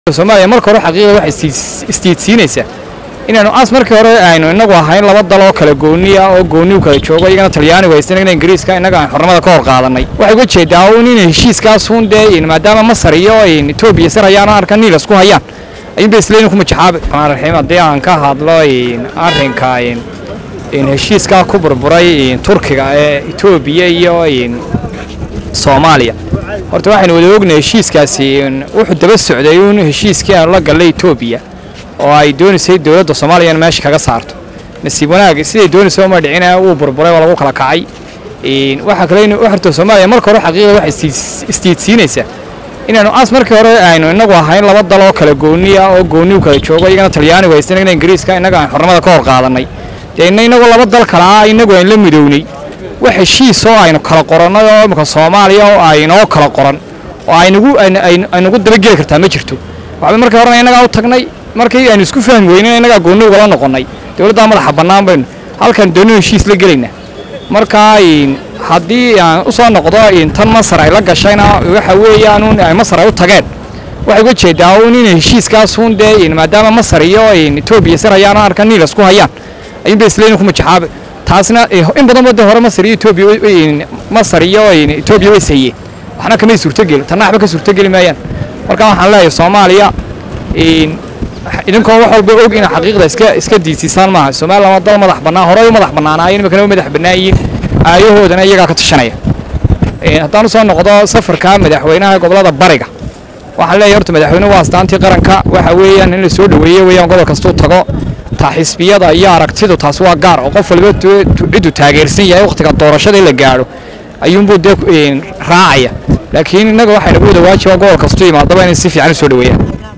soomaaliya marka hore xaqiiqda waxay istiidsiinaysaa inaanu as markii hore aynu inagu ahayn laba dal oo kala gooniya oo gooni u kala joogo iyagana talyaanigu haysta inagana ingiriiska innaga aan xornimada ka hor qaadanay waxay uga jeedaa un in heshiiskaasuun dee maadaama masar iyo etoobiya sar hayaan oo arkan niil isku hayaan ayuunba isleeyin ku majexaabi raxiim haddii aan ka hadlo arrinka heshiiskaa ku burburay turkiga ee etoobiya iyo soomaaliya horta waxaynu wada ognahay heshiiskaasi wuxuu daba socday uun heshiiskii aanu la gallay etoobiya oo ay doonaysay dowladda soomaaliya in meesha kaga saarto nasiib wanaag siday doonaysay uma dhicina wuu burburay waa lagu kala kacay waxaa kale in horta soomaaliya marka hore xaqiiqda waxay istiidsiinaysaa inaanu as markii hore aynu inagu ahayn laba dal oo kala gooniya oo gooni u kala joogo iyagana talyaanigu haysta inagana ingiriiska innaga aan xornimada ka hor qaadanay dee ina inagu laba dal kale ah inagu aan la midownay wax heshiis oo aynu kala qorannay oo imika soomaaliya oo aynoo kala qoran oo aynugu aynugu dabageli kartaa ma jirto waxba markii horena innagaa u tagnay markii aynu isku fahmi weynay innagaa goonni ugala noqonnay dowladdaa madaxa bannaan baynu halkan doonino heshiis la gelaynaa markaa haddii aan u soo noqdo tan masar ay la gashayna waxa weeyaan ay masar ay u tageen waxay uga jeedaa un in heshiiskaasuun dee maadaama masar iyo etoobiya sar hayaan oo arkan niil isku hayaan ayuunba isleeyin ku majexaabi taasna in badan wadda hore masar iyo etoobiya masar iyo etoobiya way sayeen waxna kamay suurtogeli tanna waxba ka suurtogeli maayaan marka waxaan leeyahay soomaaliya idinkoo wax walba og ina xaqiiqda iska iska diisiisaan maaha somaliland waa dal madax bannaan horey u madax bannaanaayeen imikana u madax bannaayiin aayahoodana iyagaa ka tashanaya haddaan usoo noqdo safarka madaxweynaha gobolada bariga waxaan leeyahay horta madaxweynuhu waa astaantii qaranka waxa weeyaan in la soo dhoweeyo weeyaan gobol kastuu tago taa xisbiyada iyo aragtidu taas waa gaar oo qof waliba ciddu taageersan yahay wakhtiga doorashada in la gaadho ayuunbuu dee raacaya laakiin innaga waxaynagu wada waajiba gobol kastuu yimaadaba inay si fiican u soo dhoweeyaan